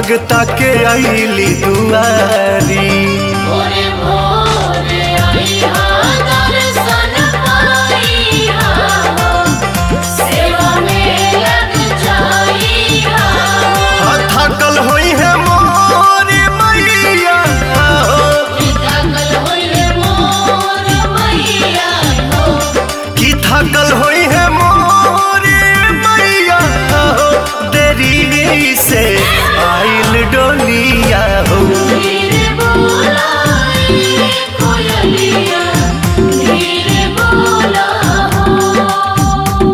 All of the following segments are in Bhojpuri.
भगता के आईली दुआरी भोरे भोरे आइहा दर्शन पाइहा सेवा में लग जाइहा हाँ, थकल होई है मोरी मैया जागल होइले मोर मैया हो की थकल होई है मोरी मैया देरी से आइल डोलिया हो धीरे बोलाई कोयलिया धीरे बोला हो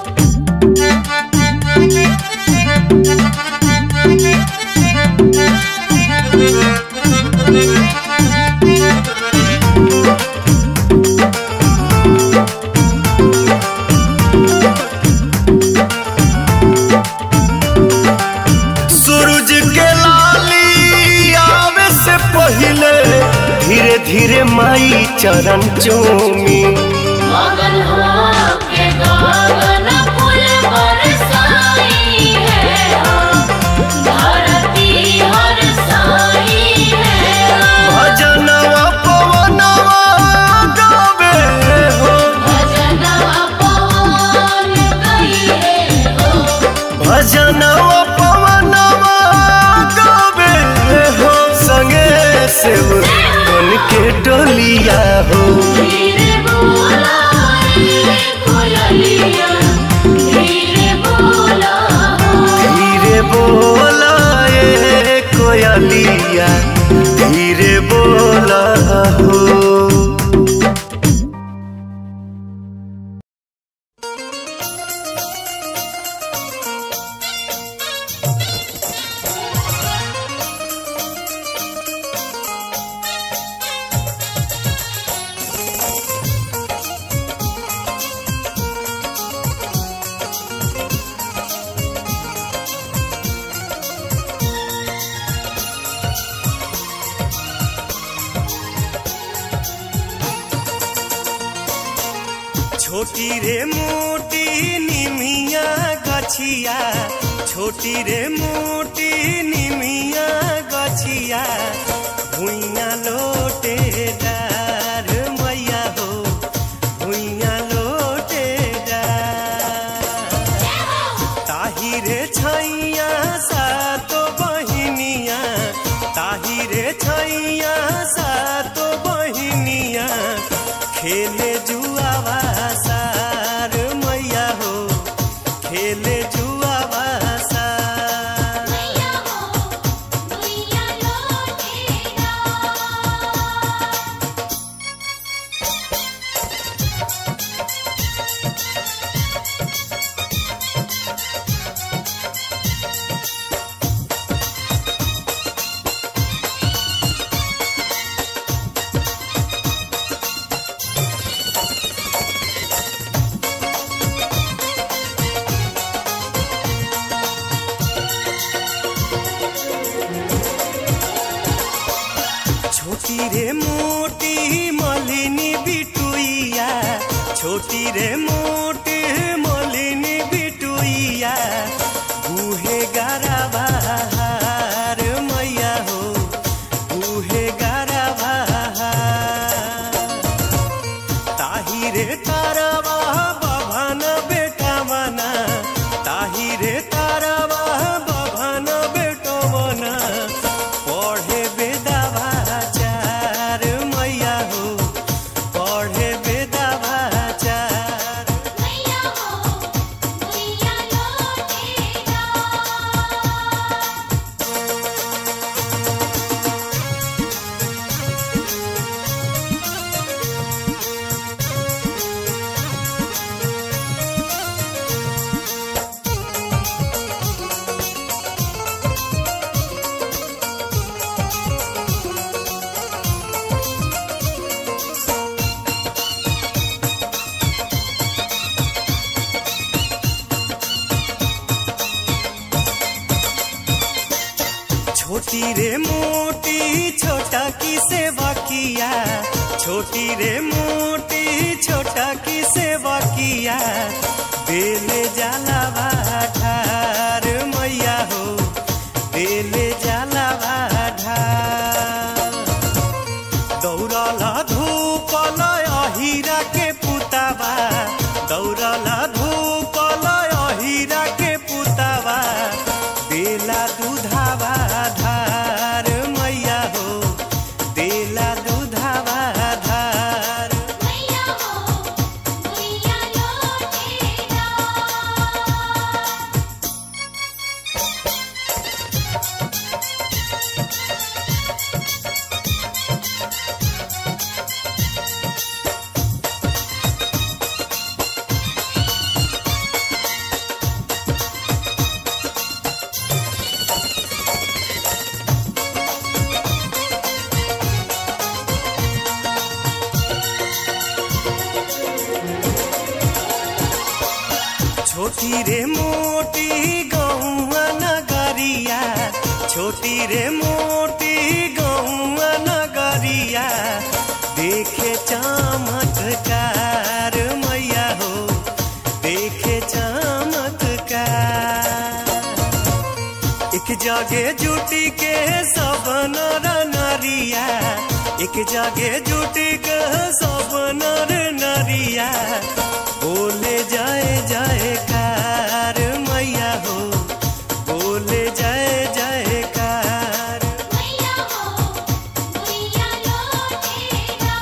सूरज के लाली आवे से पहले धीरे धीरे माई चरण चूमी मगन हो के गागन फूल बरसाई है धरती हरसाई है भजनवा पवनवा गावे हो भजनवा पवन गई हो भजनवा पवनवा गावे हो संगे से बन के डोलिया हो धीरे बोलाई कोयलिया धीरे बोला हो धीरे बोला ए कोयलिया धीरे बोला हो छोटी रे मोटी निमिया गछिया छोटी रे मोटी निमिया गछिया भुइया लोटे डार मैया हो भुइया लोटे डार ताही रे छैया सातो बहिनिया ताही रे छैया सातो बहिनिया खेले जुआवा सार मैया हो खेले जुआवा सार मैया हो मैया लौटेगा छोटी रे मोटी मलिनी बिटुइया छोटी रे मोटी मलिनी बिटुइया गुहे गारा बहार मैया हो गुहे गारा बहार ताही रे तारावा बभन बेटा मना ताही रे तारावा बभन बेटो मना पढ़े बेदावा चार मैया हो पढ़े बेदावा चार मैया हो मैया लौटेगा छोटी रे मोटी छोटा की सेवा किया छोटी रे मोटी छोटा की सेवा किया बेले जाला ठार मैया हो बेले जा छोटी रे मोटी गौआ नगरिया छोटी रे मोटी गौआ नगरिया देखे चमत्कार मैया हो देखे चमत्कार एक जगे जुटी के सब नर नरिया एक जगे जुटी के सब नर नरिया बोले जाए जाए कार मैया हो बोले जाए जाए कार मैया हो मैया लौटेगा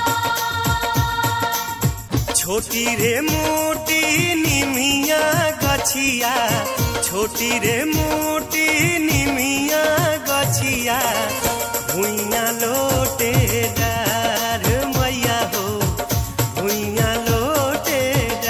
छोटी रे मोटी निमिया गछिया छोटी रे मोटी निमिया गछिया भुइया लोटे डार मैया हो भुइया लोटे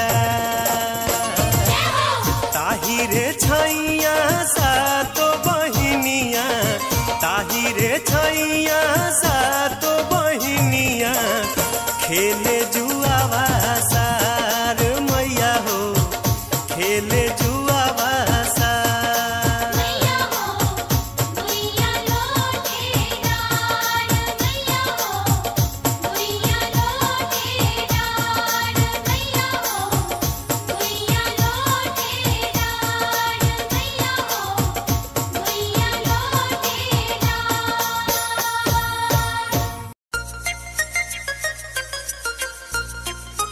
डार ताही रे छैया सातो बहिनिया ताही रे छैया सातो बहिनिया खेले जुआवा सार मैया हो खेले जुआवा सार मैया हो मैया लौटेगा मैया हो मैया लौटेगा मैया हो मैया लौटेगा मैया हो मैया लौटेगा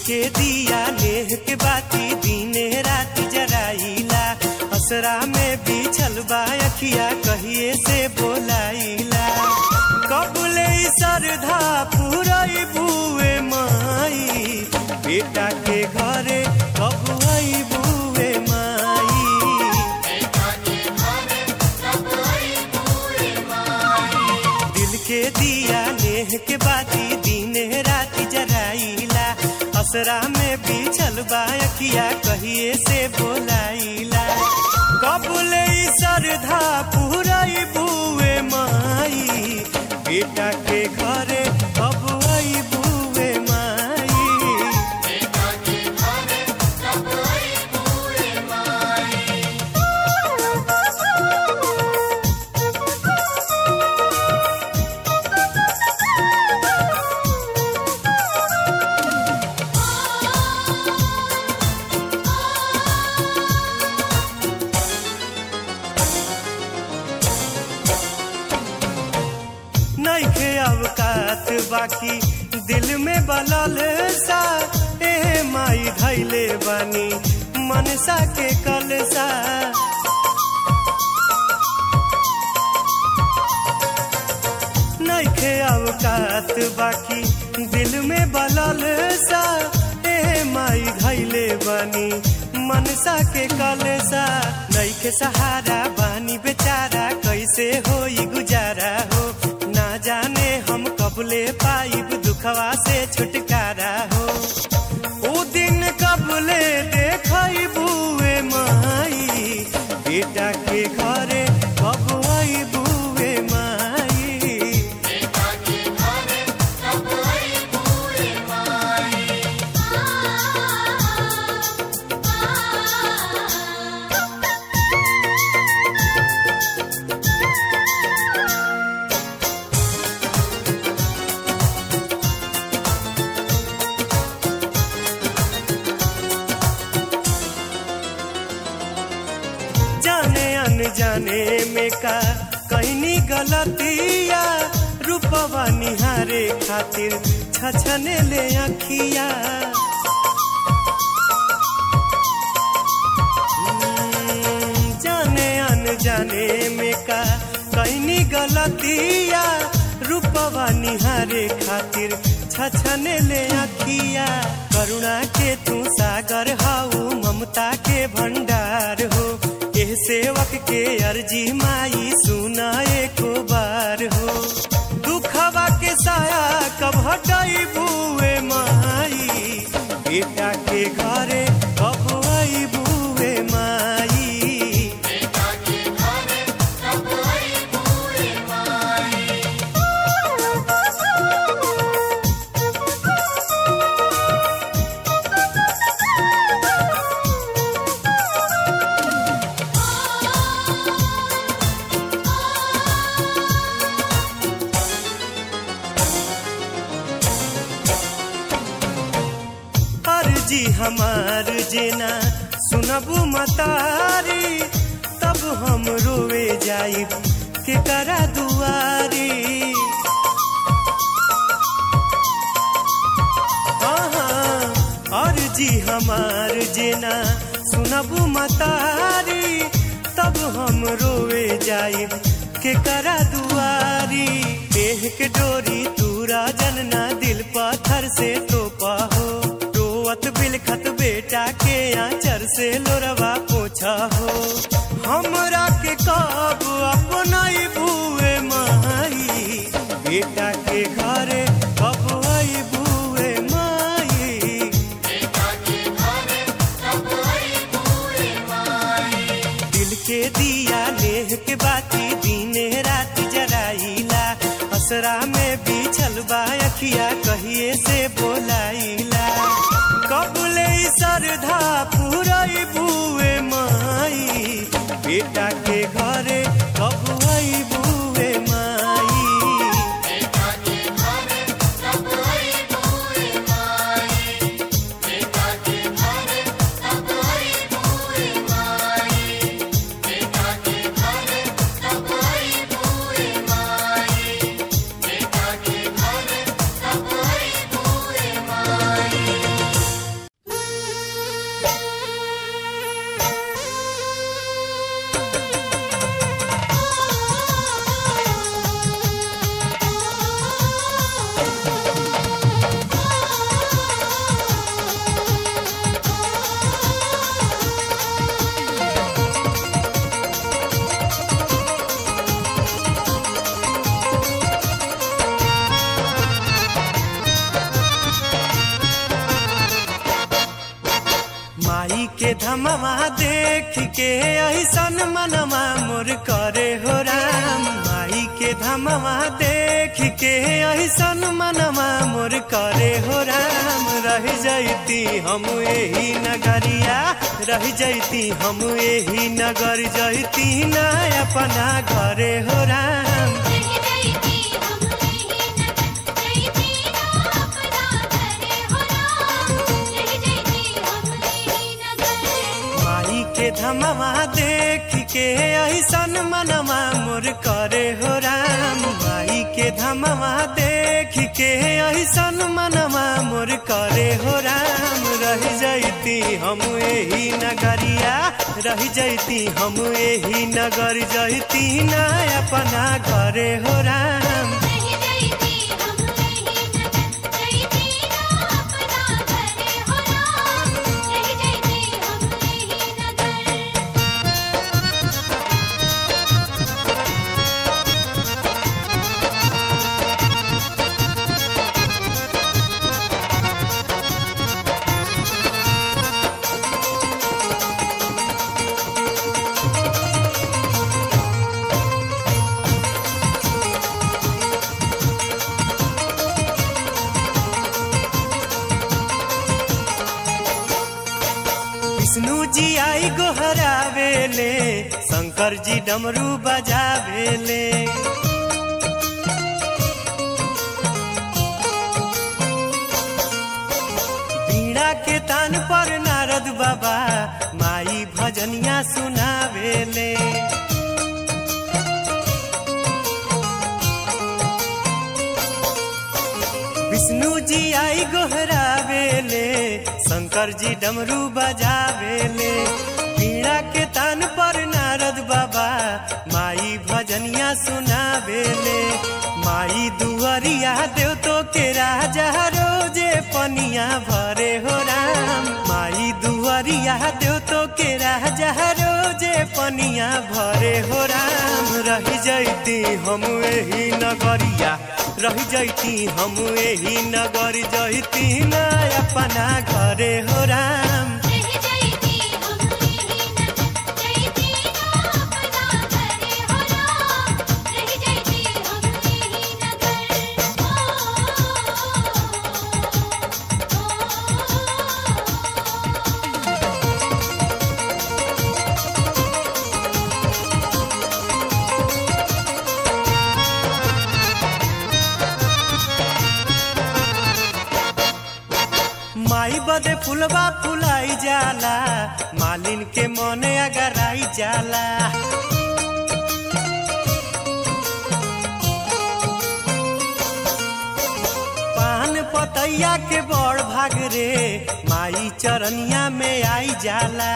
के दिया नेह के बाती दीने रात जराइला असरा में बिछल बा अखिया कहिए से बोलाइला कबले सरधा पुरई बुए माई बेटा के घरे कब आई बुए माई दिल के दिया नेह के बाती दीने रात जराइला असरा में बिछल बा अखिया कहिए से बोलाइला कबले सरधा पुरई बुए माई बेटा के घरे कब आई बुए माई नइखे अवकात बाकी दिल में बलल सा ए माई धैले बानी मनसा के कलसा नइखे अवकात बाकी दिल में बलल सा ए माई धैले बानी मनसा के कलसा नइखे सहारा बानी बेचारा कैसे होई गुजारा हो ना जाने हम कबले पाइब दुखवा से छुटकारा हो ओ दिन कबले देखई बुए माई बेटा के घरे कब आई बुए माई जाने अनजाने में का कहनी गलतिया रूपवा निहारे खातिर छछने ले अखिया हम्म, जाने अनजाने में का कहनी गलतिया रूपवा निहारे खातिर छछने ले अखिया करुणा के तू सागर हाउ ममता के भंडार हो एह सेवक के अर्जी माई सुना एको बार हो दुखवा के साया कब हटाई बुए माई बेटा के घरे कब आई बुए माई अर्जी हमार जेना सुनबू मतारी तब हम रोवे जाई के करा दुआरी हाँ, अर्जी हमार जेना सुनबू मतारी तब हम रोवे जाई के करा दुआरी देह के डोरी तूरा जनना दिल पत्थर से तोपा हो रोवत बिलखत बेटा के आंचर से लोरवा पोछा हो हमरा के कब अपना बुए माई बेटा के घरे कब आई बुए माई दिल के दिया लेह के बाती दीने रात जराइला असरा में बिछल बा अखिया कहिए से बोलाइला कबले सरधा पुरई बुए माई बेटा के घरे कब आई बुए माई के धमवा देख के ऐसन मनवा मोर करे हो राम माई के धमवा देख के ऐसन मनवा मोर करे हो राम रह जैती हम एही नगरिया रह जैती हम एही नगर जैती ना अपना घरे हो राम रह जैती हम यही नगर जैती ना अपना घरे हो राम रह जैती हम यही नगर माई के धमवा देख के ऐसन मनवा मोर करे हो राम माई के धमवा देख के ऐसन मनवा मोर करे हो राम रह जैती हम एही नगरिया रह जैती हम एही नगर जैती ना अपना घरे हो राम रह जैती हम यही नगर जैती ना अपना घरे हो राम रह जैती हम यही नगर विष्णु जी आई गोहरावेले शंकर जी डमरू बजावेले बीड़ा के तान पर नारद बाबा माई भजनिया सुनावेले विष्णु जी आई गोहरावेले शंकर जी डमरू बजावेले बीड़ा के तान पर नारद बाबा माई भजनिया सुनावेले माई दुआरिया देव तो के राजा रोजे पनिया भरे हो राम माई दुआरिया देव तो के राजा रोजे पनिया भरे हो राम रह जैती हम एही नगरिया रह जैती हम एही नगर जैती ना अपना घरे हो राम रह जैती हम यही नगर जैती ना अपना घरे हो राम रह जैती हम यही नगर ओ ओ माई बदे फुलवा फुलाई जाला मालिन के मने अगर आई जाला पान पतैया के बड़ भाग रे माई चरनिया में आई जाला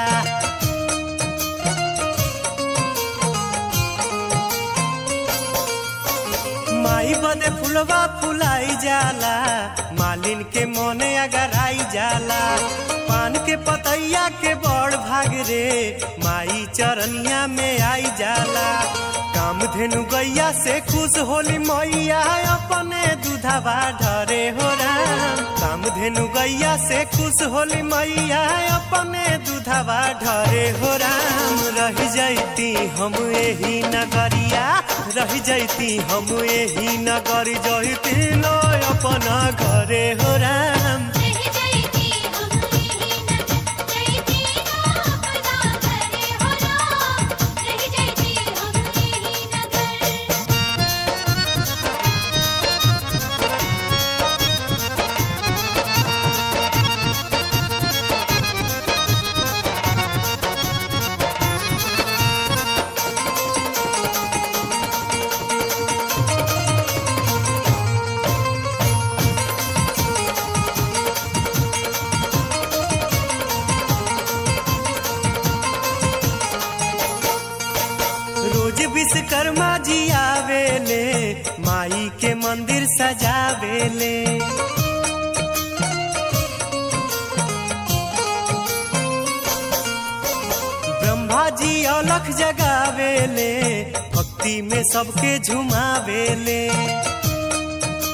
माई बदे फुलवा फुलाई जाला मालिन के मोने अगर आई जाला पान के पतैया के बड़ भाग रे माई चरनिया में आई जाला काम धेनु गैया से खुश होली मैया अपने दूधवा ढरे हो राम काम धेनु गैया से खुश होली मैया अपने दूधवा ढरे हो राम रह जैती हम एही नगरिया रह जैती हम एही नगर जैती लो अपना घरे हो राम रह जैती हम यही नगर जैती ना अपना घरे हो राम रह जैती हम यही नगर रोज विश्वकर्मा जी आवेले माई के मंदिर सजावेले ब्रह्मा जी अलख जगावेले भक्ति में सबके झुमावेले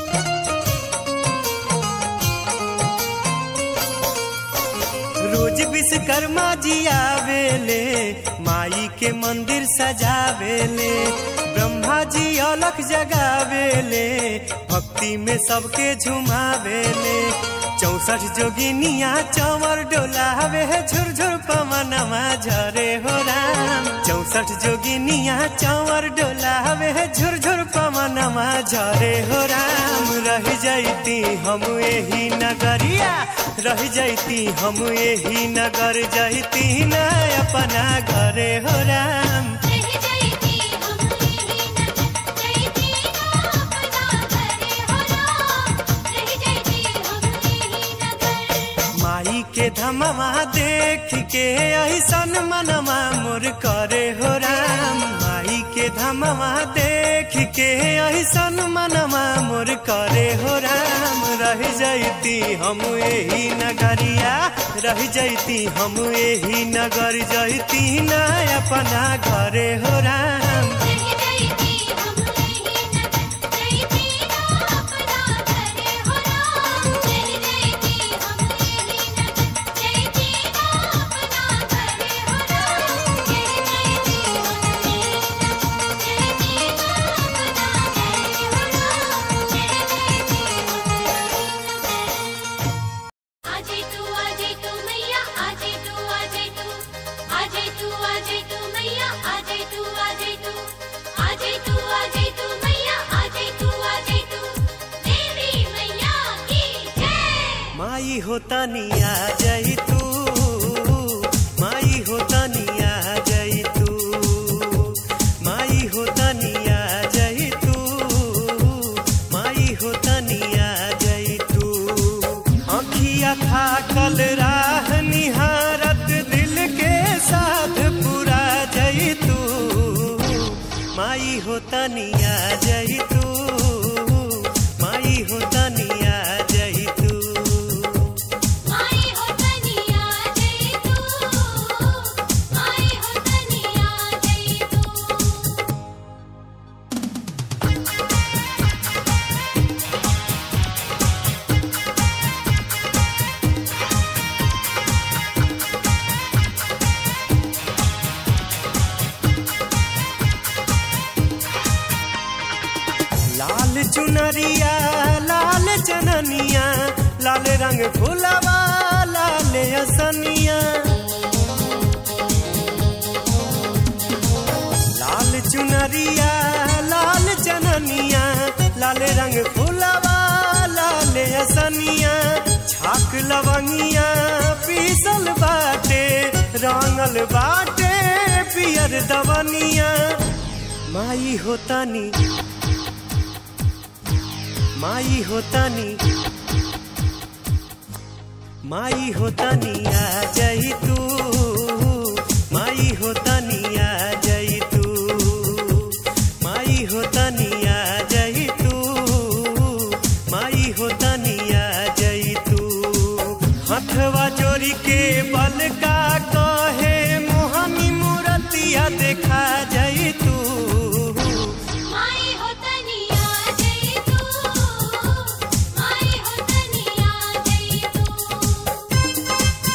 रोज विश्वकर्मा जी आवेले माई के मंदिर सजावेले ब्रह्मा जी अलख जगावेले भक्ति में सबके झुमावेले चौसठ जोगिनिया चंवर डोलावे झुरझुर पवनमा झरे हो राम चौसठ जोगिनिया चंवर डोलावे झुरझुर पवनमा झरे हो राम रह जैती हम एही नगरिया रह जैती हम एही नगर जैती न अपना घरे हो राम रह जाती हम यही नगर जैती ना अपना घरे हो राम रह जाती हम यही नगर माई के धमवा देख के ऐसन मनवा मोर करे हो राम माई के धमवा देख के ऐसन मनवा मोर करे हो राम रह जैती हम एही नगरिया रह जैती हम एही नगर जैती न अपना घरे हो राम रह जाती हम यही नगर जैती ना अपना घरे हो राम रह जाती हम यही नगर जैती ना अपना घरे हो राम रह जाती हम यही नगर जैती ना अपना घरे हो राम रह जाती आजे तू आजे तू मैया आजे तू आजे तू आजे तू आजे तू मैया आजे तू आजे तू आजे तू आजे तू मैया आजे तू आजे तू देवी मैया की जय माई होता निया जई तू माई होता निया जई तू माई होता निया जई तू माई होता निया जई तू अखिया था कल राह निहारत दिल के साथ पूरा जई तू माई होता निया जई तू माई होता निया जई तू माई हो तनिया जय तू माई हो तनिया जय तू लाल चुनरिया लाल चननिया लाल रंग फुलवा लाल असनिया लाल चुनरिया लाल चननिया लाल रंग फुलवा लाल असनिया छाक लवंगिया पीसल बाटे रंगल बाटे पियर दवनिया माई होतानी माई होतानी माई होतानी आ जई तू माई होतानी आ जई तू माई होतानी आ जई तू माई होतानी आ जई तू हथवा जोड़ी के बल का कहे मोहनी मूर्तिया देखा जई तू माई हो तनिया जय तू माई हो तनिया जय तू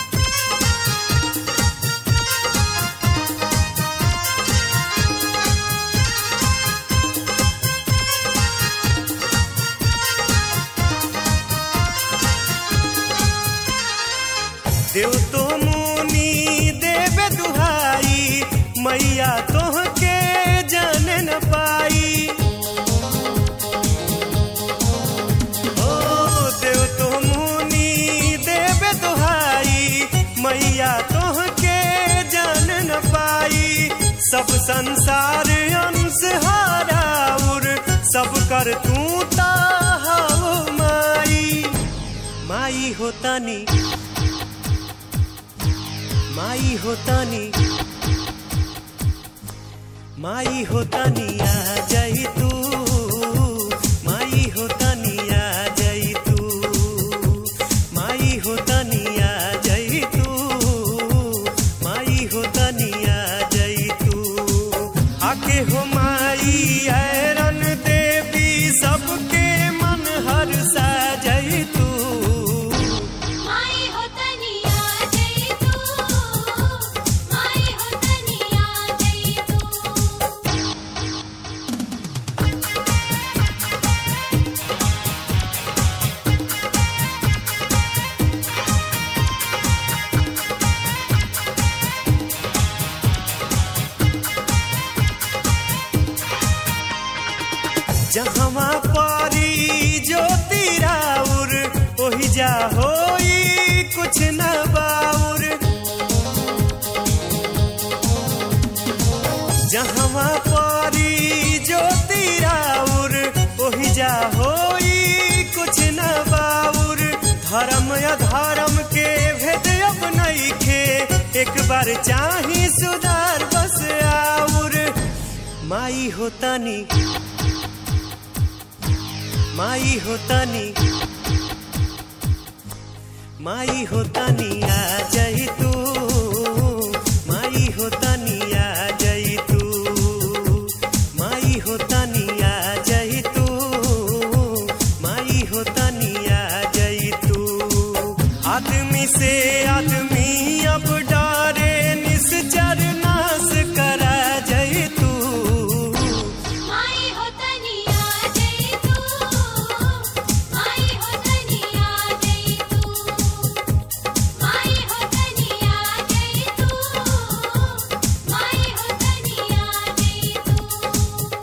देव तो मुनि देव दुहाई मैया तोह के जान न पाई ओ देव तो मुनि देव दुहाई मैया तोह के जान न पाई सब संसार अंश हाराउर सब कर तू ताहाओ माई माई होतानी माई होतानी माई होतानी आ जई तू माई होतानी आ जई तू माई होतानी आ जई तू माई होतानी आ जई तू आके हो माई ऐरन देवी सबके मन हर सा जई तू माई हो तनिया जय तू जहवा पारी ज्योति राउर ओहि जा होई कुछ न बाउर जहवा पारी ज्योति राउर ओहि जा होई कुछ न बाउर धर्म अधर्म के भेद अब नइखे एक बार चाही सुधार बस आउर माई होतानी माई होतानी माई होतानी आ जाई तू माई होतानी आ जाई तू माई होतानी आ जाई तू माई होतानी आ जाई तू आदमी से आदमी अब डरे निश्चर नाश करा जाई तू माई हो तनिया जई तू माई हो तनिया जई तू माई हो तनिया जई तू माई हो तनिया जई तू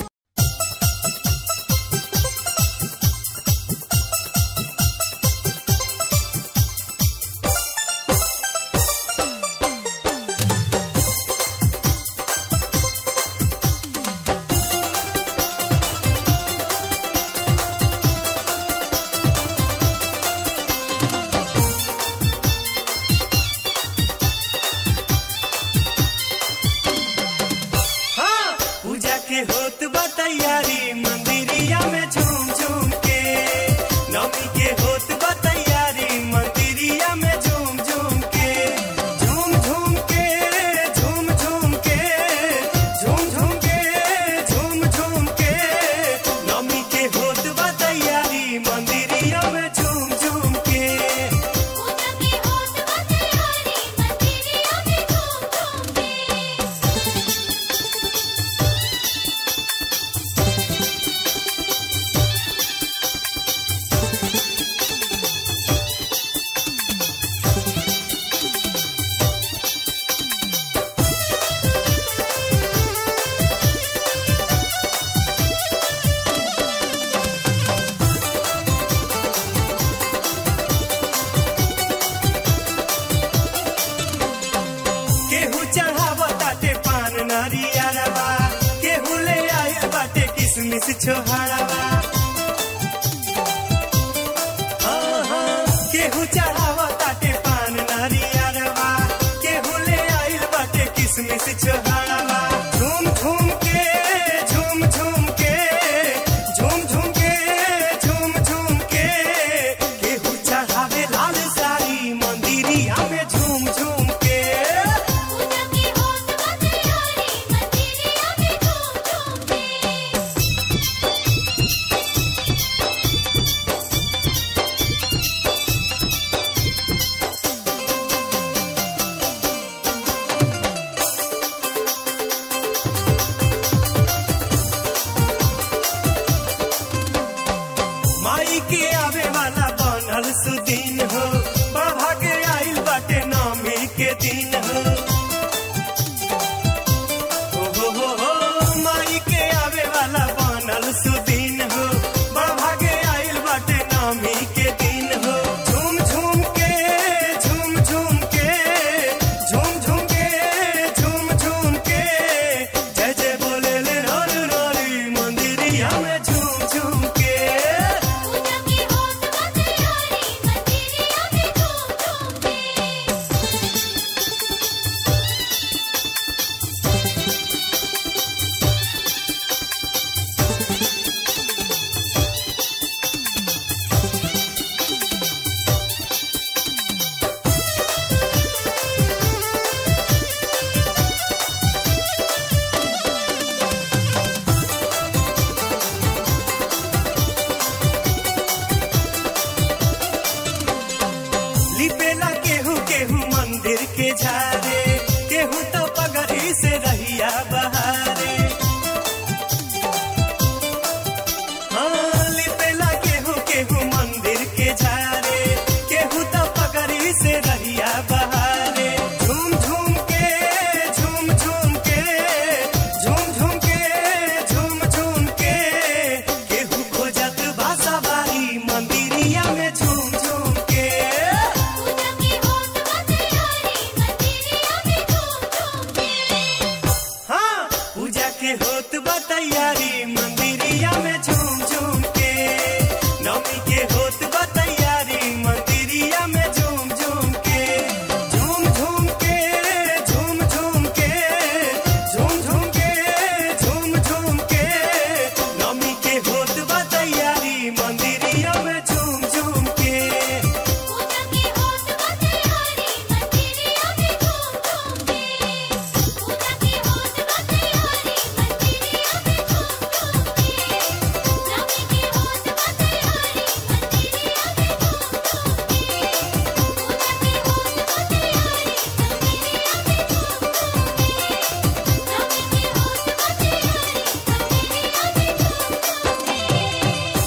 हाँ, पूजा के होत बा तैयारी मंदिरिया में झूम झूम के नवमी के होत बा तैयारी मंदिरिया में झूम झूम के झूम झूम के झूम झूम के झूम झूम के झूम झूम के नवमी के होत बा तैयारी मंदिरिया में झूम झूम के पूजा की होत बा तैयारी मंदिरिया में झूम झूम के केहू चढ़ावा ताटे पान नारियरवा केहू ले आए बाटे किसमिस छोहाड़ावा हाँ, हाँ, केहू चढ़ावा ताटे पान नारियरवा केहू ले आइल बाटे किसमिस छोहाड़ावा झूम झूम के झूम झूम के झूम झूम के झूम झूम के केहू चढ़ावे लाल साड़ी मंदिरिया में झूम झूम के पूजा की होत बा तैयारी मंदिरिया में झूम झूम के माई के आवे वाला बनल सुदीन हो बाबा के आइल बाटे नवमी के दिन हो हो हो हो हो माई के आवे वाला बनल सुदीन हो बाबा के आइल बाटे नवमी के दिन हो झूम झूम के झूम झूम के झूम झूम के झूम झूम के जय जय बोले ले रोल रोली मंदिरिया में झूम झूम के पूजा की होत बा तैयारी मंदिरिया में झूम झूम के लिपेला केहू केहू मंदिर के झारे